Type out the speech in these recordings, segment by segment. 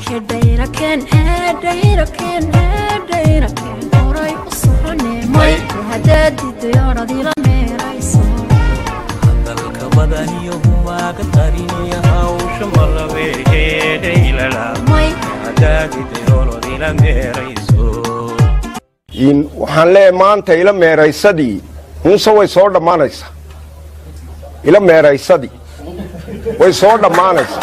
hedhayrakeen hedhayrakeen hedhayrakeen horay u soconee may haddaad didayoonadila meerayso dalka badaniyo humaaga qariniya hawsha malabeeheedhaylala may hadaadidayoonodila meerayso in waxaan leeyahay maanta ila meeraysadii hunse way soo dhammaanaysaa ila meeraysadii way soo dhammaanaysaa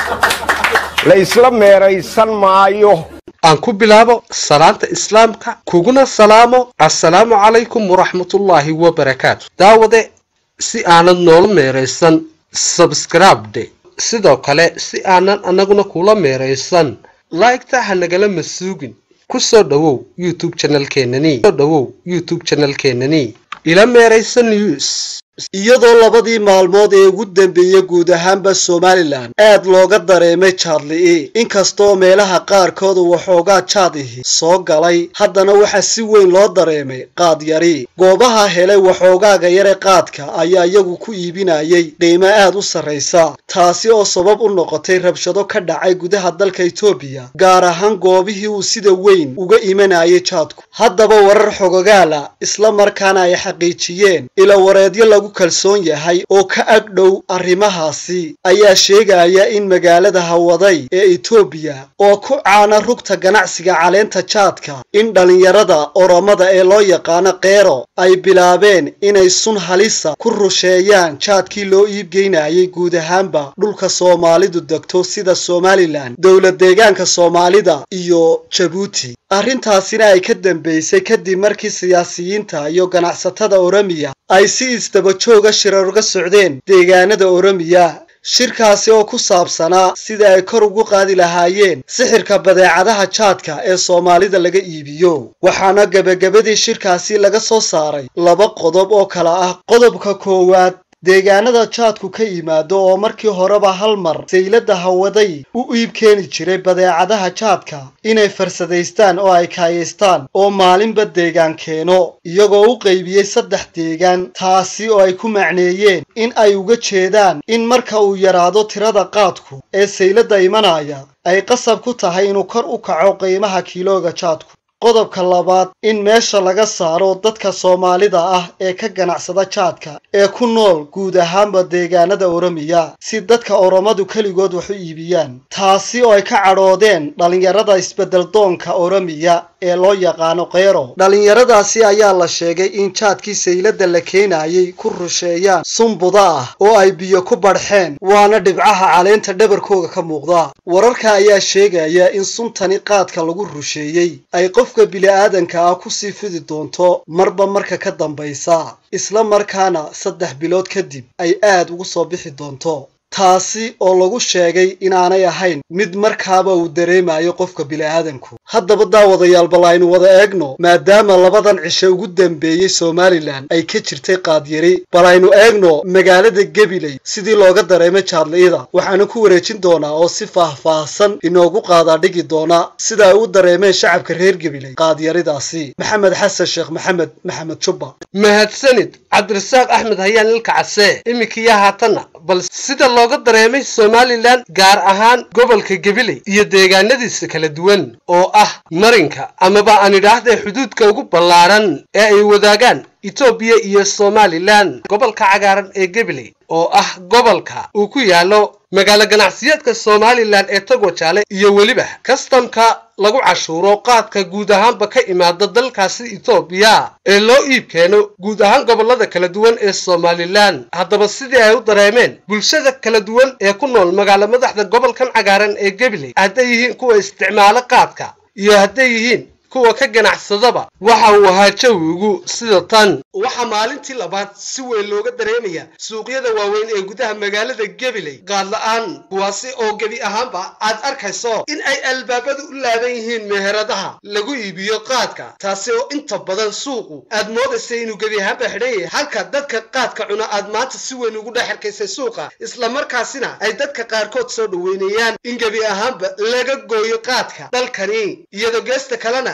la isla meeraysan maayo aan ku bilaabo salaanta islaamka kuguna salaamo assalaamu calaykum waraxmatullaahi wabarakaatu daawade si aanad noola meeraysan sabskribde sidoo kale si aanan annaguna kula meeraysan laygta ha nagala masuugin ku soo dhowow youtube channelkeenani soo dhowow youtube channelkeenani ila meeraysan news iyadoo labadii maalmood ee ugu dambeeyey guud ahaanba somalilan aad looga dareemay jaadli'i inkastoo meelaha qaarkooda waxoogaa jaadihi soo galay haddana waxaa si weyn loo dareemay qaadyari goobaha helay waxoogaaga yare qaadka ayaa iyagu ku iibinayay qiimo aad u sarraysa taasi oo sabab u noqotay rabshado ka dhacay gudaha dalka etoobiya gaar ahaan goobihii uu sida weyn uga imanayay jaadku haddaba warar xogogaala isla markaana ay xaqiijiyeen ila wareedyo lagu kalsoon yahay oo ka ag dhow arrimahaasi ayaa sheegaya in magaalada hawaday ee etoobiya oo ku caana rugta ganacsiga caleenta jaadka in dhallinyarada oromada ee loo yaqaano keero ay bilaabeen inay sun halisa ku rusheeyaan jaadkii loo iibgeynayay guud ahaanba dhulka soomaalidu degto sida somalilan dowlad deegaanka soomaalida iyo jabuuti arrintaasina ay ka dambeysay kadib markii siyaasiyiinta iyo ganacsatada oromiya ay si isdaba jooga shirar uga socdeen deegaanada oromiya shirkaasi oo ku saabsanaa sida ay kor ugu qaadi lahaayeen sixirka badeecadaha jaadka ee soomaalida laga iibiyo waxaana gebagabadii shirkaasi laga soo saaray laba qodob oo kala ah qodobka koowaad deegaanada jaadku ka yimaado oo markii horeba hal mar saylada hawaday u iib keeni jiray badeecadaha jaadka inay farsadaystaan oo ay kaayaystaan oo maalinba deegaan keeno iyagoo u qaybiyey saddex deegaan taasi oo ay ku macneeyeen in ay uga jeedaan in marka uu yaraado tirada qaadku ee saylada imanaya ay qasab ku tahay inuu kor u kaco qiimaha kiilooga jaadku qodobka labaad in meesha laga saaro dadka soomaalida ah ee ka ganacsada jaadka ee ku nool guud ahaanba deegaanada oromiya si dadka oromadu keligood wax u iibiyaan taasi oo ay ka cadhoodeen dhallinyarada isbeddeldoonka oromiya ee loo yaqaano keero dhallinyaradaasi ayaa la sheegay in jaadkii saylada la keenayay ku rusheeyaan sunbuda ah oo ay biyo ku badhxeen waana dhibcaha caleenta dhabarkooga ka muuqda wararka ayaa sheegaya in suntani qaadka lagu rusheeyey ay qofka bili-aadanka ah kusii fidi doonto marba marka ka dambaysa isla markaana saddex bilood kadib ay aad ugu soo bixi doonto taasi oo lagu sheegay inaanay ahayn mid markaaba uu dareemayo qofka bili-aadanku haddaba daawadayaal bal aynu wada eegno maadaama labadan cishe ugu dambeeyey somalilan ay ka jirtay qaadyari bal aynu eegno magaalada gabiley sidii looga dareemay jaadli'ida waxaanu ku wareejin doonaa oo si faahfaahsan inoogu qaadaa dhigi doona sida ay u dareemeen shacabka reer gabiley qaadyaridaasi maxamed xasan sheekh maxamed maxamed jubba mahadsanid cabdirasaaq axmed hayaan ilka case iminkiyo haatanna bal sida looga dareemay somalilan gaar ahaan gobolka gabiley iyo deegaanadiisa kala duwan oo ah marinka amaba aan idhaahda xuduudka ugu ballaaran ee ay wadaagaan etoobiya iyo somalilan gobolka cagaaran ee gabiley oo ah gobolka uu ku yaallo magaalo ganacsiyeedka somalilan ee togwajaale iyo weliba kastamka lagu cashuuro qaadka guud ahaanba ka imaada dalkaasi etoobiya ee loo iib keeno guud ahaan gobollada kala duwan ee somalilan haddaba sidii ay u dareemeen bulshada kala duwan ee ku nool magaalo madaxda gobolkan cagaaran ee gabiley hadday yihiin kuwa isticmaalo qaadka iyo hadday yihiin kuwa ka ganacsadaba waxa uu ahaa jawigu sida tan waxaa maalintii labaad si weyn looga dareemaya suuqyada waaweyn ee gudaha magaalada gabiley qaadla-aan kuwaasi oo gebi ahaanba aad arkayso in ay albaabadu u laaban yihiin meheradaha lagu iibiyo qaadka taasi oo inta badan suuqu aad moodaysa inuu gebi ahaanba xidhan yahay halka dadka qaadka cuna aad maanta si weyn ugu dhex arkaysay suuqa islamarkaasina ay dadka qaarkood soo dhoweynayaan in gebi ahaanba laga gooyo qaadka dalkani iyadoo geesta kalena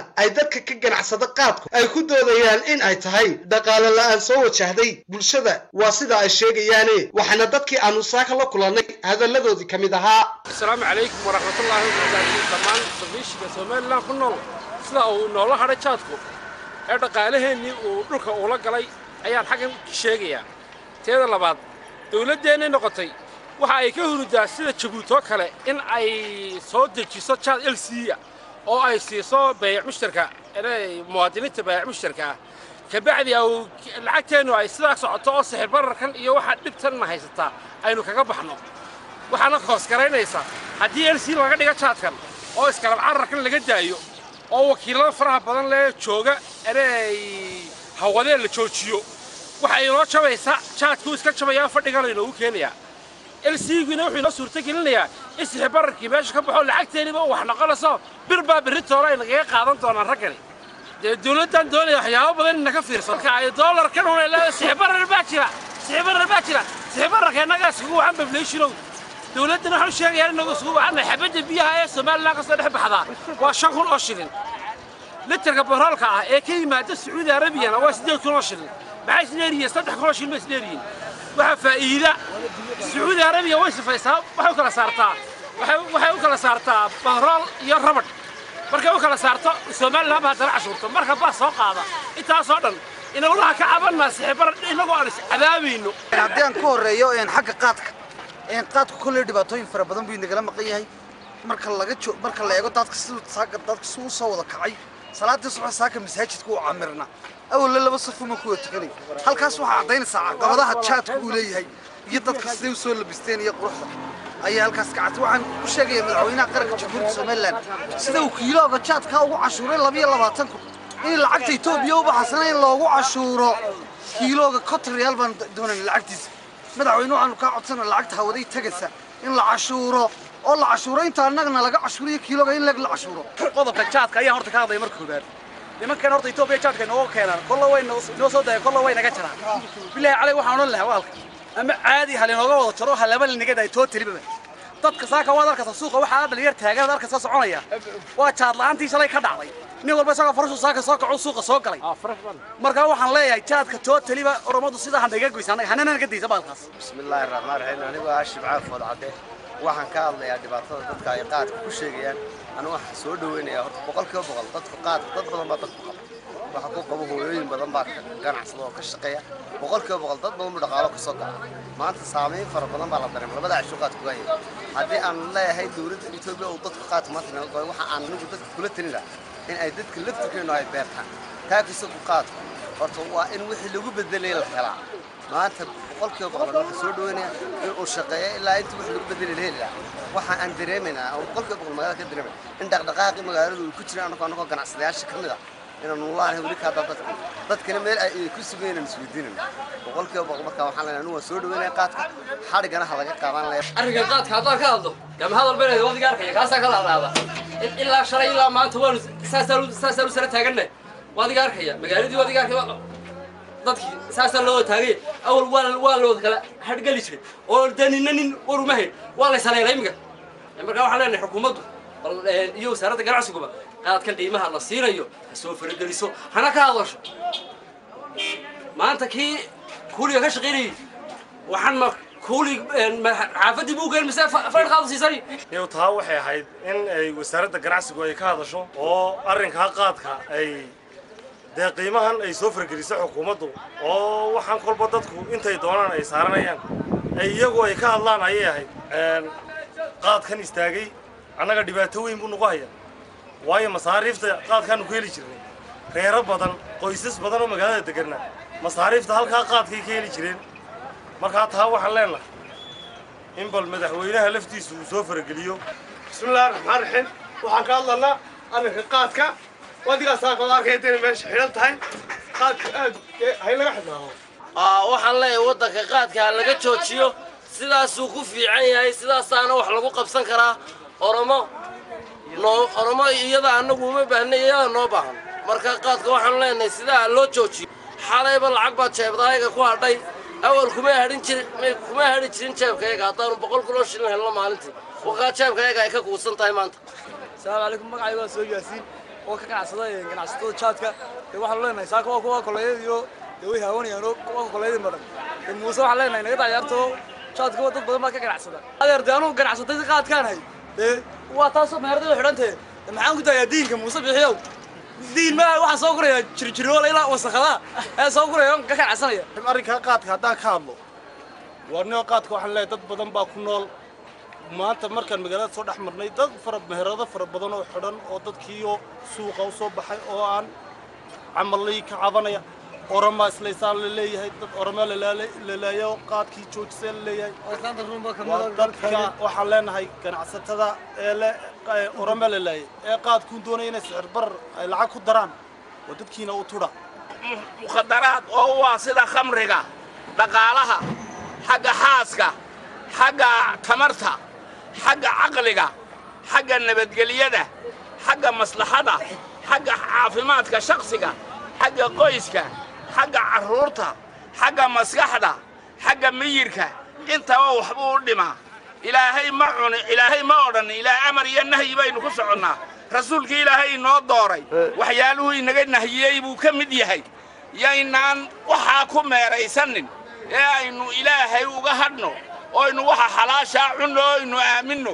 ay dadka ka ganacsada qaadku ay ku doodayaan in ay tahay dhaqaale la-aan soo wajahday bulshada waa sida ay sheegayaane waxaana dadkii aanu saaka la kulannay hadalladoodii ka mid ahaa asalaamu calaykum waraxmatullaahi wabarakaatu dhammaan dabiishiga somalilan ku nool sida uu noola hadhay jaadku ee dhaqaalaheennii uu dhulka uula galay ayaan xaggan sheegayaa teeda labaad dawladdeennay noqotay waxa ay ka hurudaa sida jabuutoo kale in ay soo dejiso jaad elsiya oo ay siiso bayac mushtarka muwaadiniinta bayac mushtarka ah kabacdi au lacagteennu ay sidaa socoto oo sixir bararkan iyo waxa dhibtanna haysataa aynu kaga baxno waxaana hoosgaraynaysa haddii elsi laga dhiga jaadkan oo iskalab cararkan laga daayo oo wakiilada faraha badan lee jooga inay hawadee la joojiyo waxay inoo jabaysaa jaadkuu iska jabayaa fadhiga laynoogu keenayaa elsiiguna wuxuu inoo suurto gelinayaa in sixir bararkii meesha ka baxo lacagteeniba wax noqonayso bir baa berritoole ay nagaga qaadan doonaan raggani dee dawladdan doonaya waxyaabo badan in naga fiirsan marka ay doolarkan una leedahay sixir barar baa jira sixir barar baa jira sixir bararka innaga isugu wacan bableeshinow dawladdan waxaan u sheegayaa inagu isugu wacanay xabadda biyaha ee somalilan ka soo dhex baxdaa waa shan kun oo shilin litarka baroolka ah ee ka yimaada sacuudi arabiyana waa siddeed kun oo shilin maxay isdheeriyiin saddex kun oo shilin bay isdheeriyiin waxaa faa'iida sacuudi arabiya way sifaysaa waxay u kala saartaa waxay u kala saartaa barool iyo rabadh markay u kala saarto somalilan baa haddana cashuurto marka baa soo qaada intaasoo dhan inagulaha ka cabanaa sixibar inagoo aan iscadaabayno haddii aan ka horreeyo xagga qaadka qaadku kolley dhibaatooyin fara badan buu inagala maqan yahay marka laga jo marka la eego dadka siduu saaka dadka siduu u soo wada kacay salaadii subax saaka masaajidka uu camirna awalla laba safuma kuwa tukanay halkaas waxaa caddaynaysaa caqabadaha jaadka uu leeyahay iyo dadka siday u soo labisteen iyo quruxda ayaa halkaas ka cadtay waxaan u sheegayaa madaxweynaha qaranka jamhuuriyadda somalilan sida uu kiilooga jaadka ugu cashuuray labiyo labaatan kun in lacagta etoobiya u baxasana in loogu cashuuro kiilooga konton reyaal baan doonayna lacagtiisa madaxweyne waxaanu kaa codsana lacagta hawaday tagaysa in la cashuuro oo la cashuuro inta annagana laga cashuuriyo kiilooga in lag la cashuuro qodobka jaadka ayaa horta ka hadlaya marka koobaad nimankan horta etoobiya jaadka inooga keenaan kolla way noo soo dayaan kolla way naga jaraan bilaahi calay waxaan odhan lahaa waalka ama caadi ha linooga wada jaro ha laba linaga daay too telibaba dadka saaka waad arkaysa suuqa waxaa dhalinyar taagan arkaysa soconaya waa jaad la'aantii shalay ka dhacday nin walba isagoo farashu saaka soo kaco suuqa soo galay marka waxaan leeyahay jaadka too teliba oromadu sidaa hanaga goysa annaga hanana naga daysa baalkaas bismillaahi raxmaan raxiim anigoo ah shibcaaf food cadde waxaan ka hadlayaa dhibaatada dadka ay qaadka ku sheegayaan anigu waxaan soo dhaweynayaa horta boqolkiiba boqol dadka qaadka dad badan baa dadku qaba waxa ku qabo hooyooyin badan baa ganacsada oo ka shaqeeya boqolkiiba boqol dad badan buu dhaqaalo ka soo gaca maanta saamayn fara badan baa la dareema labada casho qaadku waayay haddii aan leeyahay dowladda etoobiya uu dadka qaadka maanta naga goy waxa aan anigu dadka kula talin lahaa in ay dadka laftirkeenu ay beertaan taakisa ku qaadku horta waa in wixii lagu bedelay la helaa maanta boqolkiiba boqol waxaan soo dhaweynaya in uu shaqeeyo ilaa inta wixii lagu bedelay la heli lahaa waxa aan dareemaynaa oo boqolkiiba boqol magaalada ka dareemay in dhaqdhaqaaqii magaaladu ay ku jiraan anagoo anagoo ganacsadayaasha ka mid ah inaan nulaanahay weli kaa dadka dadkana meel ay ku sugan inaan isweydiinayno boqolkiiba boqol markaa waxaan leenahay anu waan soo dhaweynaya qaadka xadhigana ha laga qaadan laya arrinka qaadka haddaan ka hadlo gama hadal beneed wadiga arkaya kaasaa kala hadlaada ilaa shalay ilaa maanta waanu saasaan u sara taaganna wadiga arkaya magaaladii wadiga arkaya dadkii saasaa loo taagay awal waa waa loo kala hadhgali jiray oo danina nin war uma hayn waa la saleelay imika markaa waxaan leenahay xukuumaddu iyo wasaaradda ganacsiguba qaadkan qiimaha la siinayo ha soo farageliso hana ka hadasho maanta kii kuuliga ka shaqaynayay waxaan ma kuuli xaafaddii buu geen mise fadhqaadu siisanay iyow taa waxay ahayd in ay wasaaradda ganacsigu ay ka hadasho oo arrinkaa qaadka ay dee qiimahan ay soo fargelisay xukuumaddu oo waxaan kolba dadku intay doonaan ay saaranayaan ay iyagu ay ka hadlaan ayay ahayd qaadkan istaagay annaga dhibaato weyn buu nagu hayaa waayo masaariifta qaadkaanu ku heli jirnay reero badan qoysas badan oo magaalada deganna masaariifta halkaa qaadkay ka heli jireen markaa taa waxaan leenahay in bal madaxweynaha laftiisu uu soo farageliyo bismillahi raxmaan raxiim waxaan ka hadlanaa arrinka qaadka wadigaas saakooda arkayda inay meesha xidhan tahay qaadka aad hay laga xidhnaado waxaan leeyahay waddanka qaadka ha laga joojiyo sidaasuu ku fiican yahay sidaasaana wax lagu qabsan karaa oromo noo oromo iyada annagu uma baahna iyada noo baahan marka qaadka waxaan leenahay sidaa loo joojiyo xalayba lacag baad jeebdaayaga ku hadhay awal kuma hadhin jirin kuma hadhi jirin jeebkayaga haddaanu boqol kuloo shilin helno maalintii wakaa jeebkayaga ay ka kuusan tahay maanta asalaamu calaykum magacayga waa soo yaasiin oo ka ganacsada ganacsatada jaadka dee waxaan leenahay saaka waa kuwa koleeyada iyo dee way haawanayaan oo kuwa koleeyadii maran dee muuse waxaan leenahay naga dacyaarto jaadka dad badan baa ka ganacsada adeer dee anugu ganacsatay si qaadkaan hay dee waa taasoo meherada xidhantee maxaan ku dayaa diinka muuse bixiyow diin ma waxaan soo gurayaa jirjiroola ilaa wasakhadaa ee soo guraya ka ganacsanaya arrinkaa qaadka haddaan ka hadlo waarnimo qaadka waxaan leeyahay dad badan baa ku nool maanta markaan magaalada soo dhex marnay dad fara meherado fara badan oo xidhan oo dadkiioo suuqa u soo baxay oo aan camallii ka cabanaya orama islaysaan la leeyahay dad orama lalaayo qaadkii joojisee la leeyahay waa dadka waxaan leenahay ganacsatada ee le orama lalaayay ee qaadkuun doonaya inay sicir barar ay lacag ku daraan oo dadkiina u tudha mukhadaraad oo u ah sida khamriga dhaqaalaha xagga xaaska xagga tamarta xagga caqliga xagga nabadgelyada xagga maslaxada xagga caafimaadka shakhsiga xagga qoyska xagga carruurta xagga maskaxda xagga miyirka intaba waxbuu u dhimaa ilaahay ma cuni ilaahay ma odhan ilaa amar iyo nahyi baynu ku soconnaa rasuulka ilaahay inoo dooray waxyaaluhu inaga nahiyey buu ka mid yahay yaynaan waxaa ku meeraysanin ee aynu ilaahay uga hadhno oynu waxa xalaashaa cunno o aynu aaminno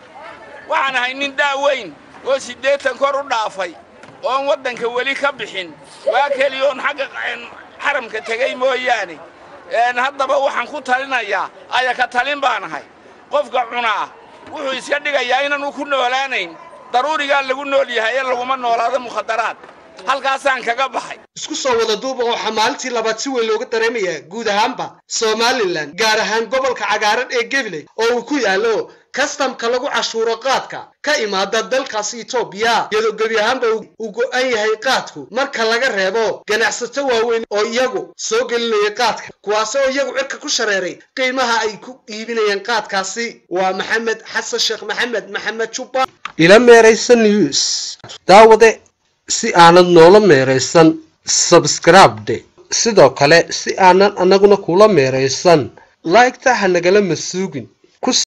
waxaan ahay nin daaweyn oo siddeetan kor u dhaafay oon waddanka weli ka bixin waa keliyoon xagga xaramka tegey mooyaane haddaba waxaan ku talinayaa aya ka talin baan ahay qofka cunaa wuxuu iska dhigayaa inaanu ku noolaanayn daruurigaa lagu nool yahay ee laguma noolaado mukhadaraad halkaasaan kaga baxay isku soo wada duuba waxaa maalintii labaad si weyn looga dareemayaa guud ahaanba somalilan gaar ahaan gobolka cagaaran ee gabiley oo uu ku yaallo kastamka lagu cashuuro qaadka ka imaada dalkaasi etoobiya iyadoo gebi ahaanba uu go'an yahay qaadku marka laga reebo ganacsato waaweyn oo iyagu soo gelinaya qaadka kuwaasi oo iyagu cirka ku shareeray qiimaha ay ku iibinayaan qaadkaasi waa maxamed xasan sheekh maxamed maxamed jubba ila meeraysan news daawade si aanad noola meeraysan sabskribde sidoo kale si aanan annaguna kula meeraysan laygta ha nagala masuugin